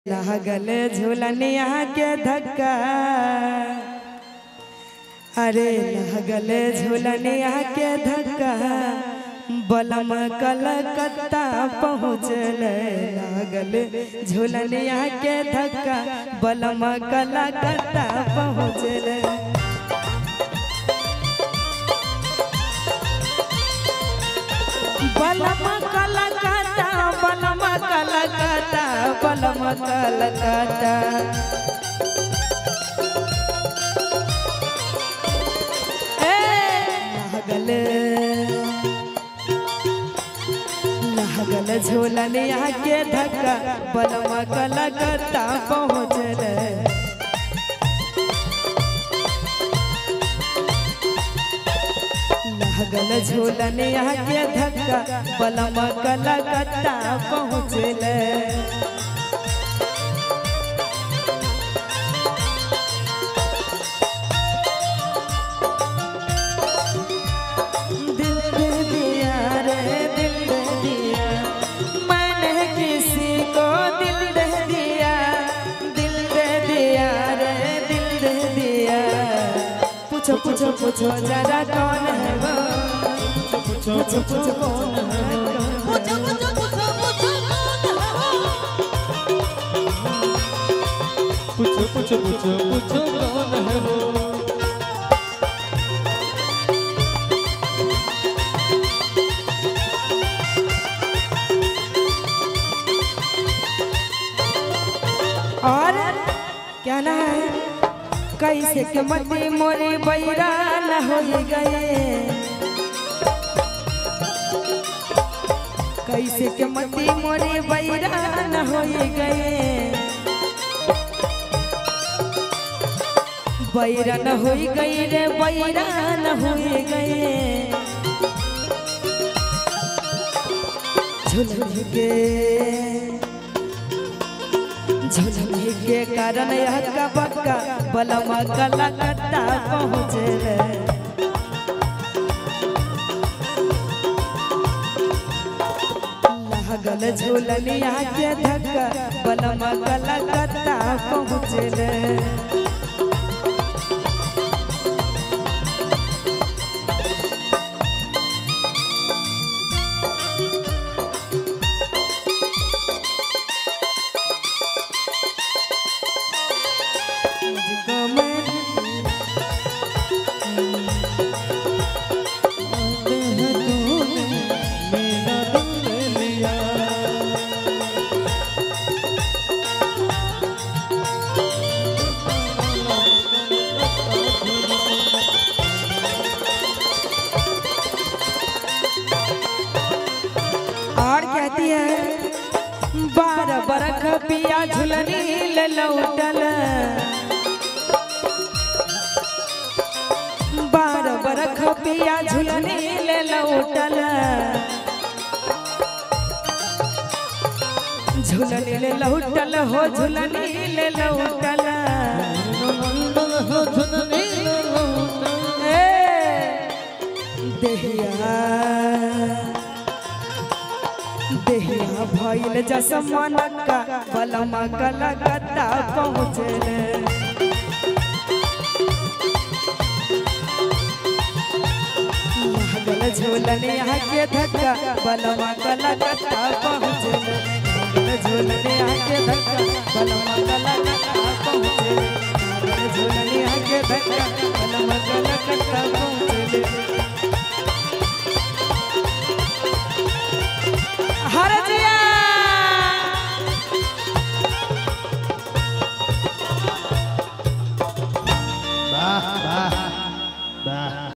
लागल झूलनिया के धक्का अरे लागल झूलनिया के धक्का बलम कलकत्ता पहुँचल लागल झूलनिया के धक्का बलम कलकत्ता पहुँचल बलम कलकत्ता बलम कलकत्ता बलम कलकत्ता ए लागल लागल झोलनिया के धक्का बलम कलकत्ता पहुँचल लागल झूलनिया के धक्का बलम कलकत्ता पहुँचल दिल दे दिया रे दिल दे दिया मैंने किसी को दिल दे दिया दिल दे दिया रे दिल दे दिया पूछो पूछो पूछो जरा कौन है वो पूछो पूछो पूछो कौन है वो? पूछो पूछो पूछो पूछो पूछो पूछो पूछो पूछो कौन है वो और क्या ना है कैसे के मती मोरी बैरान हो गए कैसे के मती मोरी बैरान हो गए बैरान हो गई रे बैरान हो गए झुलझुल के झुझुनी के कारण यह का बक्का बलमा कलकत्ता पहुँचल लागल झूलनिया के धक्का बलमा कलकत्ता पहुँचल मुझको मैं आते हैं तूने मेरा दिल ले लिया और कहती है बारह बरख पिया झुलनी ले लौटल बारह बरख पिया झुलनी ले लौटल झुलनी ले लौटल हो झुलनी ले लौटल मंडल हो झुननी लौटा ए, देहिया देहिया भइल जसमनका बलमा कलकत्ता पहुँचल लागल झोलनिया के धक्का बलमा कलकत्ता पहुँचल लागल झोलनिया के धक्का बलमा कलकत्ता पहुँचल लागल झोलनिया के धक्का